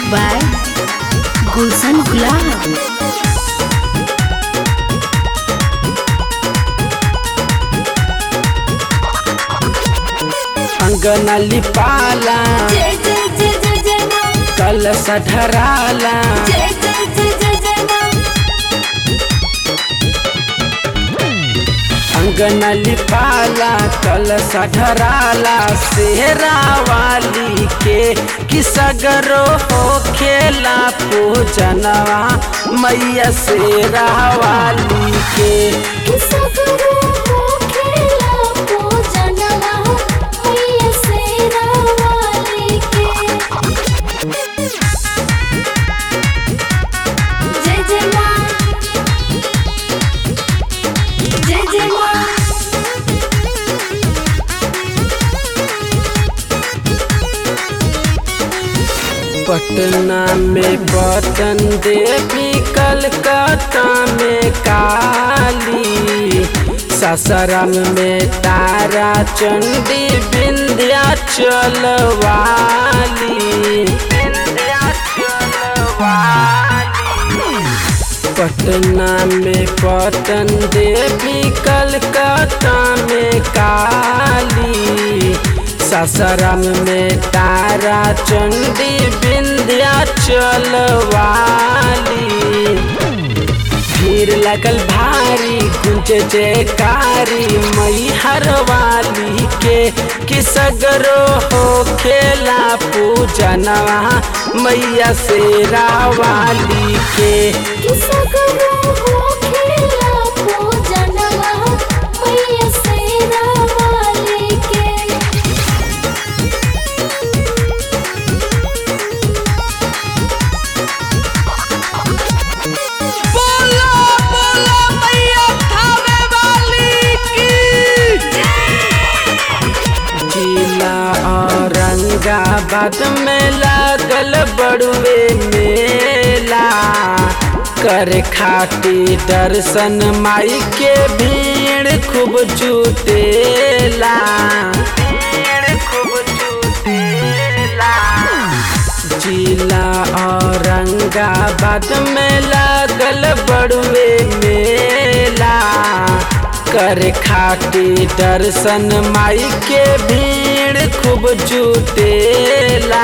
by Gulshan Gulab. अंगना लिपाला जय जय जय जय जय माँ कलश ढराला जय जय जय जय जय माँ अंगना लिपाला कलश ढराला सेहरा वाली के किसगरो हो खेला पूजनवा मैया सेरा वाली के किसा करो हो खेला पूजनवा मैया शेरा वाली के जय जय माँ जय जय माँ पटना में पतन देवी कलकत्ता में काली सासाराम में तारा चंडी विंध्याचल वाली पटना में पतन देवी कलकत्ता में काली सासाराम में तारा चंडी विंध्याचल वाली भीड़ लगल भारी गुंज जयकारी मई हर वाली के किसगरो हो खेला पूजनवा मैया शेरा वाली के किसा करो हो खेला पूजनवा मैया शेरा वाली के बोलो बोलो मैया थावे वाली की जिला औरंगाबाद में लागल बड़ुए मेला कर खाती दर्शन माई के भीड़ खूब जुटेला खूब जुटेला जिला औरंगाबाद में लागल बड़ुए मेला कर खाती दर्शन माई के भीड़ खूब जुटेला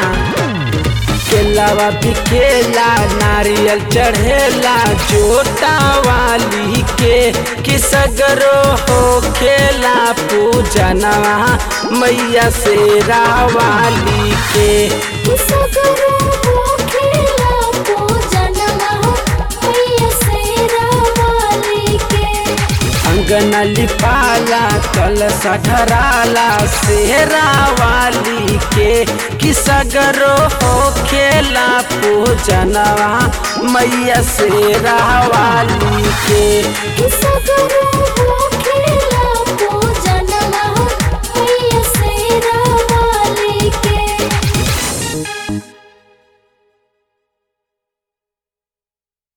केलावा बिकेला नारियल चढ़ेला जोटा वाली के किसगरो हो खेला पूजनवा मैया शेरा वाली के किसा करो हो खेला पूजनवा मैया शेरा वाली के अंगना लिपाला कलश ढराला सेहरा वाली के किसगरो हो खेला पूजनवा मैया शेरा वाली के किसा करो